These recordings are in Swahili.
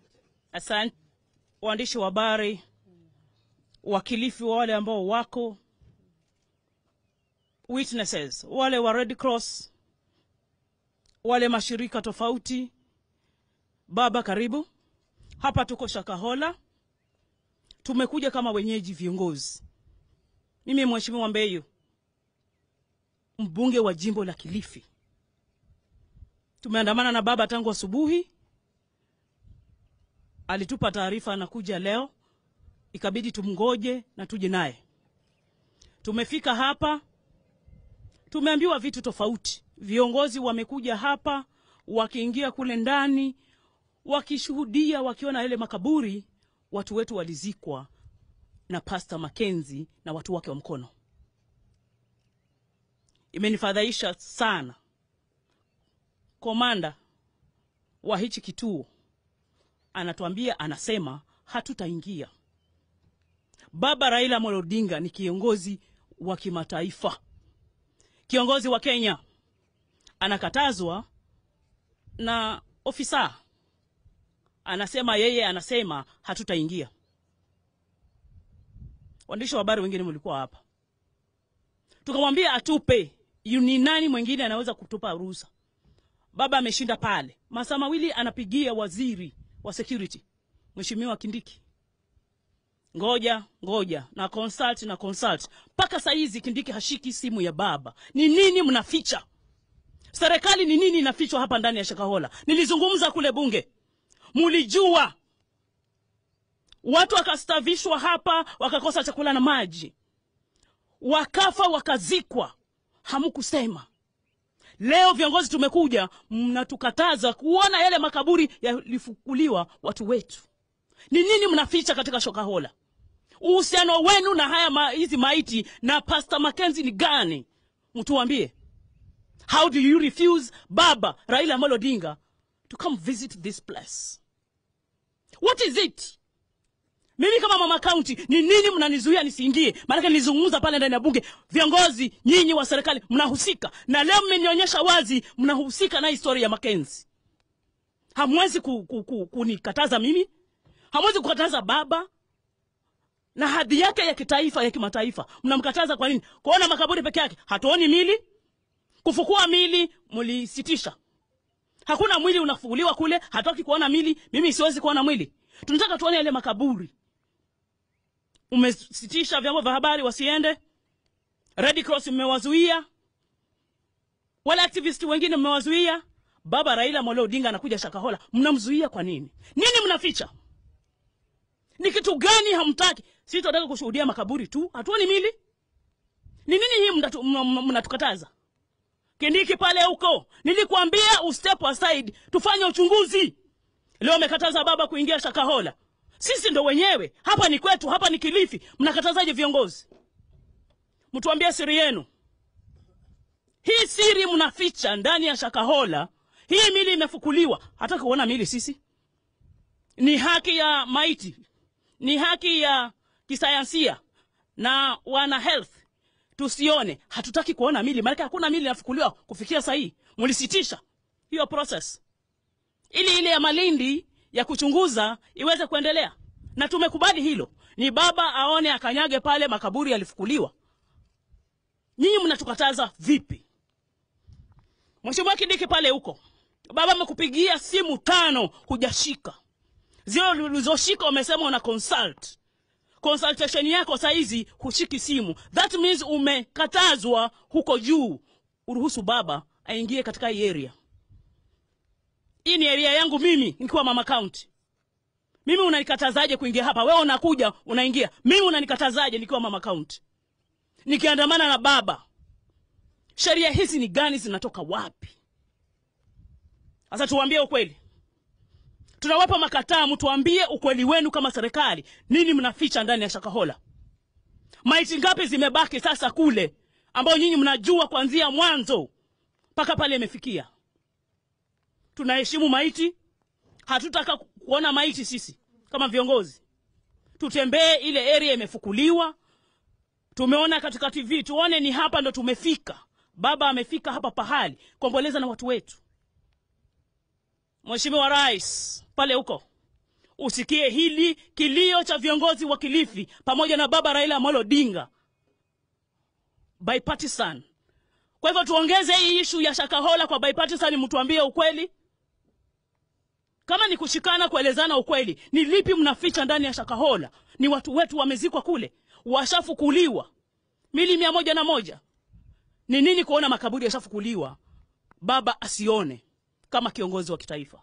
Asante waandishi wa habari, wakilifi wa wale ambao wako witnesses, wale wa Red Cross, wale mashirika tofauti. Baba, karibu hapa. Tuko Shakahola, tumekuja kama wenyeji viongozi. Mimi Mheshimiwa Mbeyu, mbunge wa jimbo la Kilifi, tumeandamana na baba tangu asubuhi. Alitupa taarifa anakuja leo, ikabidi tumngoje na tuje naye. Tumefika hapa, tumeambiwa vitu tofauti. Viongozi wamekuja hapa, wakiingia kule ndani, wakishuhudia, wakiona yale makaburi, watu wetu walizikwa na Pastor Mackenzie na watu wake wa mkono. Imenifadhaisha sana. Komanda wa hichi kituo anatuambia, anasema hatutaingia. Baba Raila Amolo Odinga ni kiongozi wa kimataifa, kiongozi wa Kenya, anakatazwa na ofisa, anasema yeye, anasema hatutaingia. Waandishi wa habari wengine mlikuwa hapa, tukamwambia atupe, ni nani mwingine anaweza kutupa ruhusa? Baba ameshinda pale, masaa mawili anapigia waziri wa security Mheshimiwa Kindiki, ngoja ngoja na consult na consult, mpaka saa hizi Kindiki hashiki simu ya baba. Ni nini mnaficha? Serikali ni nini inafichwa hapa ndani ya Shakahola? Nilizungumza kule bunge, mulijua watu wakastavishwa hapa, wakakosa chakula na maji, wakafa wakazikwa, hamkusema. Leo viongozi tumekuja, mnatukataza kuona yale makaburi yalifukuliwa watu wetu. Ni nini mnaficha katika Shakahola? Uhusiano wenu na haya ma, hizi maiti na Pastor Mackenzie ni gani? Mtuambie. How do you refuse Baba Raila Amolo Odinga to come visit this place? What is it? Mimi kama mama kaunti, ni nini mnanizuia nisiingie? Maanake nilizungumza pale ndani ya bunge, viongozi nyinyi wa serikali mnahusika, na leo mmenionyesha wazi mnahusika na historia ya Mackenzie. Hamwezi ku, ku, ku, kunikataza mimi, hamwezi kukataza baba na hadhi yake ya kitaifa ya kimataifa. Mnamkataza kwa nini? Kuona makaburi peke yake, hatuoni mili. Kufukua mili mlisitisha, hakuna mwili unafukuliwa kule, hataki kuona mili. Mimi siwezi kuona mwili, tunataka tuone yale makaburi umesitisha vyombo vya habari wasiende. Red Cross mmewazuia, wale activist wengine mmewazuia. Baba Raila Amolo Odinga anakuja Shakahola, mnamzuia kwa nini? Nini mnaficha? Ni kitu gani hamtaki? Sisi tunataka kushuhudia makaburi tu, hatuoni mili. Ni nini hii mnatukataza? Kindiki pale huko, nilikwambia ustep aside, tufanye uchunguzi. Leo amekataza baba kuingia Shakahola. Sisi ndo wenyewe hapa, ni kwetu, hapa ni Kilifi. Mnakatazaje viongozi? Mtuambie siri yenu. Hii siri mnaficha ndani ya Shakahola. Hii mili imefukuliwa, hataki kuona mili. Sisi ni haki ya maiti, ni haki ya kisayansia na wana health tusione, hatutaki kuona mili, maana hakuna mili inafukuliwa kufikia saa hii. Mlisitisha hiyo process ili ile ya Malindi ya kuchunguza iweze kuendelea, na tumekubali hilo. Ni baba aone akanyage pale makaburi yalifukuliwa. Nyinyi mnatukataza vipi? Mheshimiwa Kindiki pale huko, baba amekupigia simu tano hujashika, zile ulizoshika umesema una consult consultation yako saa hizi hushiki simu. That means umekatazwa huko juu, uruhusu baba aingie katika hii area. Hii ni area yangu mimi nikiwa mama county. Mimi unanikatazaje kuingia hapa? Wewe unakuja unaingia, mimi unanikatazaje nikiwa mama county nikiandamana na baba? Sheria hizi ni gani? Zinatoka wapi? Sasa tuambie ukweli, tunawapa makataa, mtuambie ukweli wenu kama serikali. Nini mnaficha ndani ya Shakahola? Maiti ngapi zimebaki sasa kule, ambao nyinyi mnajua kuanzia mwanzo mpaka pale imefikia? Tunaheshimu maiti, hatutaka kuona maiti. Sisi kama viongozi tutembee ile area imefukuliwa, tumeona katika TV, tuone ni hapa ndo tumefika. Baba amefika hapa pahali kuomboleza na watu wetu. Mheshimiwa Rais pale huko usikie hili kilio cha viongozi wa Kilifi pamoja na baba Raila Amolo Odinga bipartisan. Kwa hivyo tuongeze hii ishu ya Shakahola kwa bipartisan, mtuambie ukweli. Kama ni kushikana kuelezana ukweli, ni lipi mnaficha ndani ya Shakahola? Ni watu wetu wamezikwa kule, washafukuliwa mili mia moja na moja. Ni nini kuona makaburi yashafukuliwa, baba asione kama kiongozi wa kitaifa?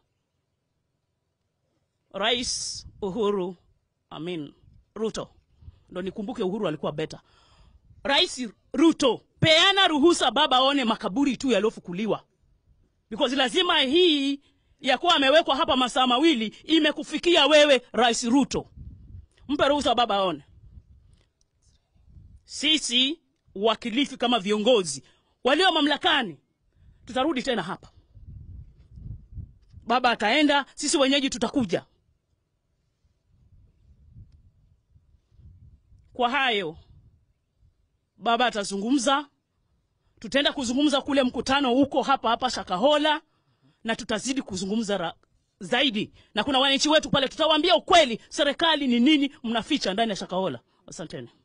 Rais Uhuru amin Ruto, ndo nikumbuke Uhuru alikuwa beta. Rais Ruto, peana ruhusa baba aone makaburi tu yaliyofukuliwa, because lazima hii ya kuwa amewekwa hapa masaa mawili imekufikia wewe Rais Ruto. Mpe ruhusa baba aone. Sisi wakilifi kama viongozi walio mamlakani tutarudi tena hapa, baba ataenda, sisi wenyeji tutakuja. Kwa hayo baba atazungumza, tutaenda kuzungumza kule mkutano huko hapa hapa Shakahola, na tutazidi kuzungumza ra, zaidi, na kuna wananchi wetu pale, tutawaambia ukweli, serikali ni nini mnaficha ndani ya Shakahola. Asanteni.